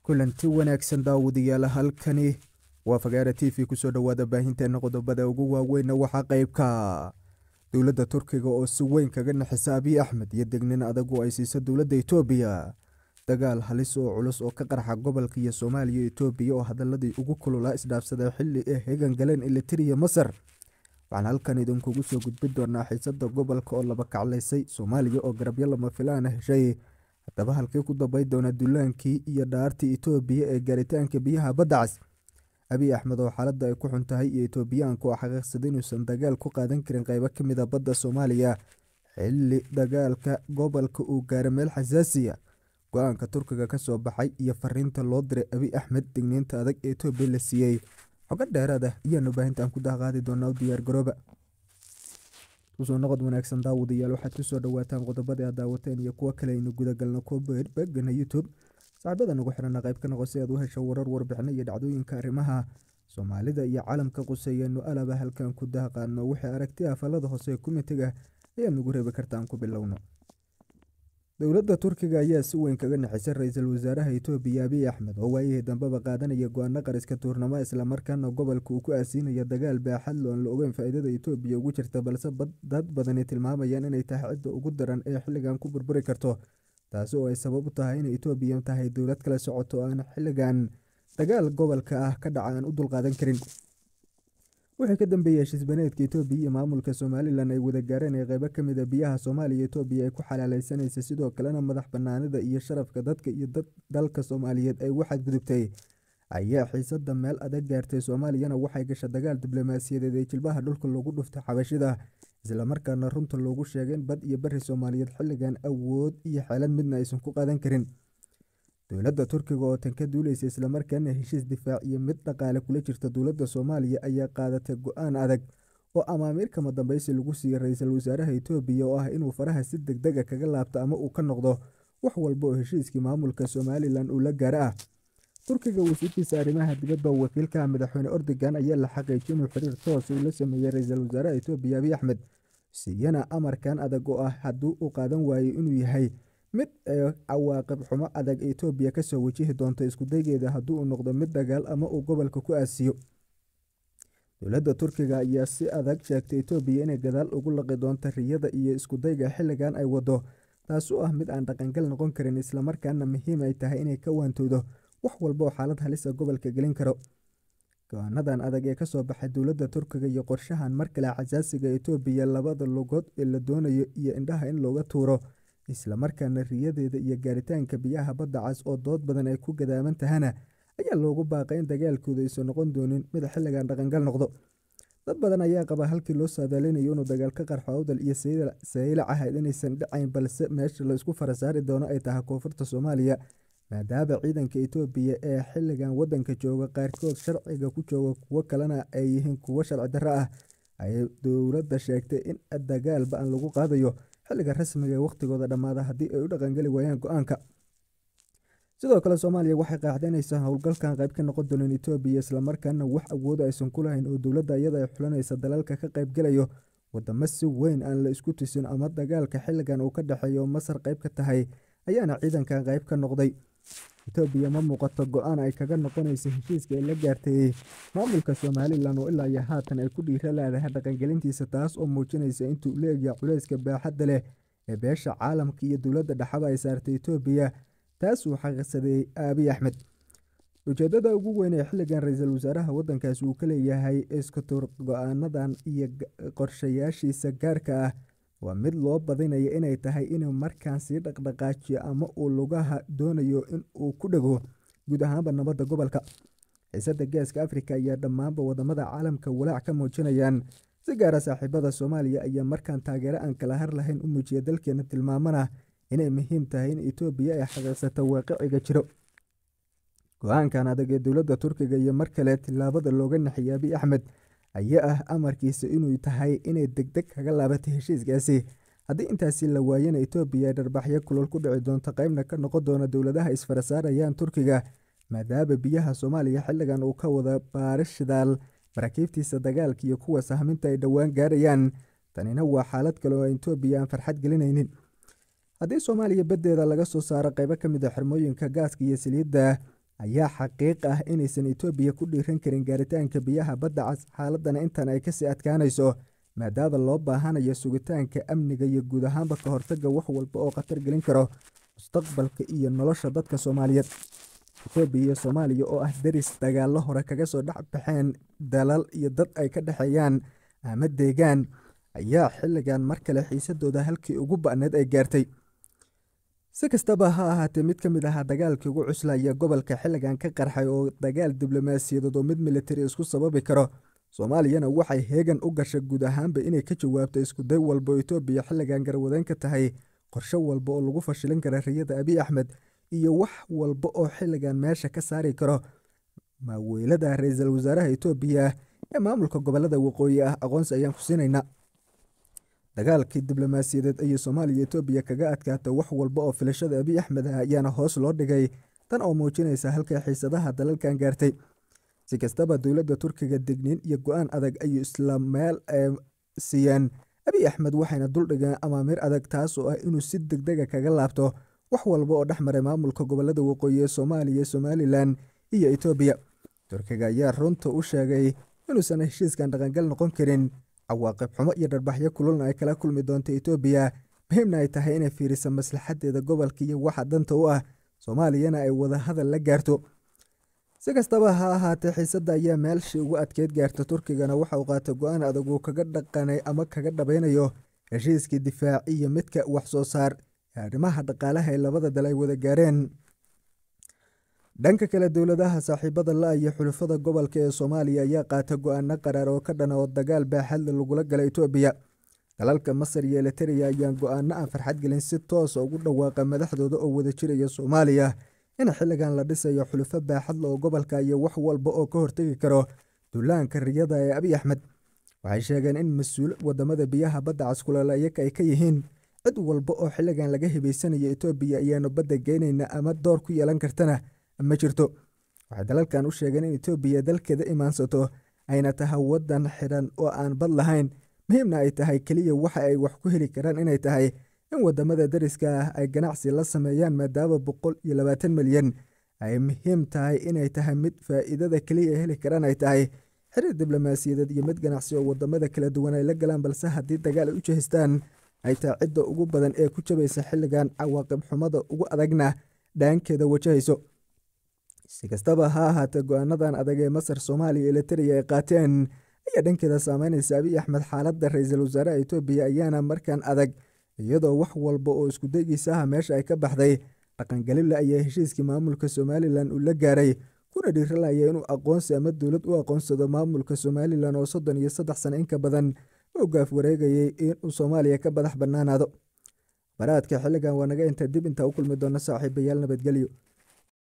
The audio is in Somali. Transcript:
kulanti wanaagsan daawadayaal halkani waa fagaara t v kusoo dhowaada baahinteena qodobada ugu waaweynna waxaa qeybka dowladda turkiga oo si weyn kaga naxisa abiy axmed iyo degnin adagu ay siiso dowladda etoobiya dagaal halis oo culus oo ka qarxa gobolka iyo soomaaliya etoobiya oo hadaladii ugu kululaa isdhaafsaday xili ay hegan galeen elitiriya masar waxaan halkan idinkugu soo gudbin doonaa xiisada gobolka oo laba kaclaysay soomaaliya oo garabyo lama filaana heshay haddaba halkii ku dambay doona duulaankii iyo dhaartii etoobiya ee gaaritaanka biyaha badda cas abiy axmed oo xaaladda ay ku xun tahay iyo etoobiyaanku oo xaqiiqsada inuusan dagaal ku qaadan karin qeybo ka mid a badda soomaaliya xili dagaalka gobolka uu gaaro meel xasaasiya go-aanka turkiga kasoo baxay iyo fariinta loo diray abiy axmed digniinta adag ee etoobiya la siiyey xogo dheeraad ah ayaanu baahintaan ku daaqaadi doonaa u diyaar garooba kusoo noqod wanaagsan daawadayaal waxaad kusoo dhawaataan qodobada aad daawateen iyo kuwo kale aynu gudagalno kobeegana youtube saaxiibada nagu xirana qayb ka noqo si aad u hesho warar warbixino iyo dhacdooyinka arrimaha soomaalida iyo caalamka quseeyaenu alaba halkan ku daaqaano wixii aragti ah falada hoose kumitiga ayaad nagu reebi kartaan ku bilowno dowladda turkiga ayaa si weyn kaga naxisay ra-iisul wasaaraha etoobiya abiy axmed oo waayihii dambeba qaadanaya go-aano qariska tuurnamo islamarkaana gobolka uu ku aasiinaya dagaal baaxad lo aan la ogeyn faa-iidada etoobiya ugu jirta balse dad badani tilmaamayaan inay tahay cidda ugu daran ee xilligan ku burburi karto taasi oo ay sabab u tahay inay etoobiya tahay dowlad kala socoto aan xilligan dagaal gobolka ah ka dhaca aan u dulqaadan karin wixii ka dambeeyey heshiisbaneedka etoobiya iyo maamulka somalilan ay wada gaareen ee qeybo kamid a biyaha soomaaliya etoobiya ay ku xalaaleysanaysa sidoo kalena madax banaanida iyo sharafka dadka iyo dalka soomaaliyeed ay waxaad gudubtay ayaa xiisada meel adag gaartay soomaaliyana waxay gasha dagaal diblomaasiyadeed ee jilbaha dhulka loogu dhuftay xabashida islamarkaana runta loogu sheegay in bad iyo bari soomaaliyeed xilligan awood iyo xeelad midna aysan ku qaadan karin dowladda turkiga oo tan ka duuleysa islamarkaana heshiis difaac iyo mid dhaqaale kula jirta dowladda soomaaliya ayaa qaadatay go-aan adag oo amaamiir kama dambeysi lagu siiyey ra-iisul wasaaraha etoobiya oo ah inuu faraha si deg dega kaga laabto ama uu ka noqdo wax walba oo heshiiskii maamulka somalilan uu la gaaro ah turkiga wasiirkiisa arrimaha dibadda wakiilkaha madaxweyne ordogan ayaa la xaqiijiyay inuu xiriir toos uu la sameeyey ra-iisul wasaaraha etoobiya abiy axmed siiyana amarkan adag oo ah haddii uu qaadan waayey inuu yahay mid cawaaqib xumo adag etoobiya kasoo wajihi doonto iskudaygeeda haddii uu noqdo mid dagaal ama uu gobolka ku aasiyo dowladda turkiga ayaa si adag sheegtay etoobiya inay gadaal ugu laqi doonto riyada iyo iskudayga xilligan ay wado taas oo ah mid aan dhaqangal noqon karin islamarkaana muhiim ay tahay inay ka waantoodo wax walba oo xaalad halisa gobolka gelin karo go-aanadan adag ee kasoo baxay dowladda turkiga iyo qorshahan mar kale xasaasiga etoobiya labada lugood ee la doonayo iyo indhaha in looga tuuro islamarkaana riyadeeda iyo gaaritaanka biyaha badda cas oo dood badan ay ku gadaaman tahana ayaa loogu baaqay in dagaalkooda aysan noqon doonin mid xilligan dhaqangal noqdo dad badan ayaa qaba halkii loo saadaalinayo inuu dagaal ka qarxo awdal iyo saylac ahayd inaysan dhacayn balse meesha la isku farasaari doono ay tahay koonfurta soomaaliya maadaama ciidanka etoobiya ee xilligan wadanka jooga qaarkood sharciga ku jooga kuwo kalena ay yihiin kuwo sharci darro ah ayay dowladda sheegtay in dagaal ba-an lagu qaadayo xilliga rasmiga ee wakhtigooda dhammaada haddii ay u dhaqangeli waayaan go-aanka sidoo kale soomaaliya waxay qaaxdanaysaa howlgalkan qayb ka noqon dooneen etoobiya islamarkaana wax awooda aysan ku lahayn oo dowladda iyada ay xulanaysa dalalka ka qaybgelayo wadamo si weyn aan la isku tusin ama dagaalka xilligan uu ka dhexeeyo masar qayb ka tahay ayaana ciidankan qayb ka noqday etoobiya ma muuqato go-aan ay kaga noqonaysa heshiiska ay la gaartay maamulka somalilan oo ilaa iyo haatan ay ku dhiira leedahay dhaqangelintiisa taas oo muujinaysa intuu leegya culeyska baaxadda leh ee beesha caalamka iyo dowladda dhexaba ay saartay etoobiya taas uu xaqiiqsaday abiy axmed ujeedada ugu weyn ee xilligan ra-iisul wasaaraha wadankaasi uu ka leeyahay iskatur go-aanadan iyo qorshayaashiisa gaarka ah waa mid loo badinayo inay tahay inuu markaan sii dhaqdhaqaajiyo ama uu lugaha doonayo in uu ku dhego guud ahaanba nabadda gobolka xiisada geeska afrika ayaa dhammaanba wadamada caalamka walaac ka muujinayaan si gaara saaxiibada soomaaliya ayaa markaan taageero aan kala har lahayn u muujiya dalkeena tilmaamana inay muhiim tahay in etoobiya ay xaqiiqsato waaqiciga jiro go-aankan adag ee dowladda turkiga iyo mar kale tilaabada looga naxiyay abiy axmed ayaa ah amarkiisa inuu tahay inay degdeg kaga laabatay heshiiskaasi haddii intaasi la waayana etoobiya ay dharbaxyo kulol ku dhici doonto qeybna ka noqon doona dowladaha isfarasaarayaan turkiga maadaama biyaha soomaaliya xilligan uu ka wada baari shidaal maraakiibtiisa dagaalka iyo kuwa sahminta ay dhowaan gaarayaan tanina waa xaalad kale oo etoobiya aan farxad gelinaynin haddii soomaaliya baddeeda laga soo saaro qeybo ka mid a xirmooyinka gaaska iyo saliidda ayaa xaqiiq ah inaysan etoobiya ku dhiiran karin gaaritaanka biyaha badda cas xaaladana intan ay kasii adkaanayso maadaama loo baahanayo sugitaanka amniga iyo guud ahaanba ka hortaga wax walba oo khatar gelin karo mustaqbalka iyo nolosha dadka soomaaliyeed etoobiya iyo soomaaliya oo ah deris dagaallo hore kaga soo dhex baxeen dalal iyo dad ay ka dhexeeyaan ama deegaan ayaa xilligan mar kale xiisadooda halkii ugu ba'need ay gaartay si kastaba ha ahaatee mid ka mid ahaa dagaalkii ugu cuslaya gobolka xilligan ka qarxay oo dagaal diblomaasiyadeed oo mid militari isku sababi karo soomaaliyana waxay heegan u gashay guud ahaanba inay ka jawaabto iskuday walba oo etoobiya xilligan garwadeen ka tahay qorshe walba oo lagu fashilin kara riyada abiy axmed iyo wax walba oo xilligan meesha ka saari karo maaweylada ra-iisul wasaaraha etoobiya ee maamulka gobolada waqooyi ah aqoonsi ayaan ku siinaynaa dagaalkii diblomaasiyadeed ayay soomaaliya etoobiya kaga adkaata wax walba oo filashada abiy axmed ah ayaana hoos loo dhigay tan oo muujinaysa halkay xiisadaha dalalkan gaartay si kastaba dowladda turkiga degniin iyo go-aan adag ayuu isla meel siiyeen abiy axmed waxayna duldhigeen amaamiir adag taas oo ah inuu si degdega kaga laabto wax walba oo dhex maray maamulka gobolada waqooyi ee soomaaliya somalilan iyo etoobiya turkiga ayaa runta u sheegay inuusan heshiiskan dhaqangal noqon karin cawaaqib xumo iyo dharbaxyo kululna ay kala kulmi doonto etoobiya muhiimna ay tahay inay fiiriso maslaxadeeda gobolka iyo waxa danta u ah soomaaliyana ay wada hadal la gaarto si kastaba ha ahaatee xiisadda ayaa meelshii ugu adkeyd gaarta turkigana waxa uu qaatay go-aan adag uu kaga dhaqanay ama kaga dhabaynayo heshiiskii difaaci iyo midka wax soo saar ee arrimaha dhaqaalaha ee labada dal ay wada gaareen dhanka kale dowladaha saaxiibada la iyo xulufada gobolka ee soomaaliya ayaa qaata go-aano qaraar oo ka dhana oo dagaal baaxadle lagula gala etoobiya dalalka masar iyo eliteria ayaan go-aano aan farxad gelin si toosa ugu dhawaaqa madaxdooda oo wada jiraya soomaaliya in xilligan la dhisayo xulufo baaxadle oo gobolka iyo wax walba oo ka hortegi karo duulaanka riyada ee abiy axmed waxay sheegeen in mas-uul wadamada biyaha badda caskulala iyaga ay ka yihiin cid walba oo xilligan laga hibaysanayo etoobiya ayaanu badda geynayna ama door ku yeelan kartana ma jirto waxay dalalkan u sheegeen in etoobiya dalkeeda imaansato ayna tahay wadan xidhan oo aan bad lahayn muhiimna ay tahay keliya waxa ay wax ku heli karaan inay tahay in wadamada dariska ah ay ganacsi la sameeyaan maadaama boqol iyo labaatan milyan ay muhiim tahay inay tahay mid faa-iidada keliya ay heli karaan ay tahay xiriir diblomaasiyadeed iyo mid ganacsi oo wadamada kala duwan ay la galaan balse haddii dagaal ay u jehistaan ay tahay cidda ugu badan ee ku jabaysa xilligan cawaaqib xumada ugu adagna dhaankeeda wajahayso si kastaba ha ahaatee go-aanadan adag ee masar soomaaliya iyo eliteria ay qaateen ayaa dhankeeda saameynaysa abiy axmed xaaladda ra-iisul wasaaraha etoobiya ayaana markan adag iyadoo wax walba oo iskudagiisa ah meesha ay ka baxday dhaqangalila ayaa heshiiskii maamulka somalilan uu la gaaray kuna dhiiralaya inuu aqoonsi ama dowlad u aqoonsado maamulka somalilan oo soddon iyo saddex sano inka badan u gaaf wareegayay inuu soomaaliya ka badax bannaanaado baraadka xilligan waa naga inta dib intaa u kulmi doona saaxiibayaal nabadgelyo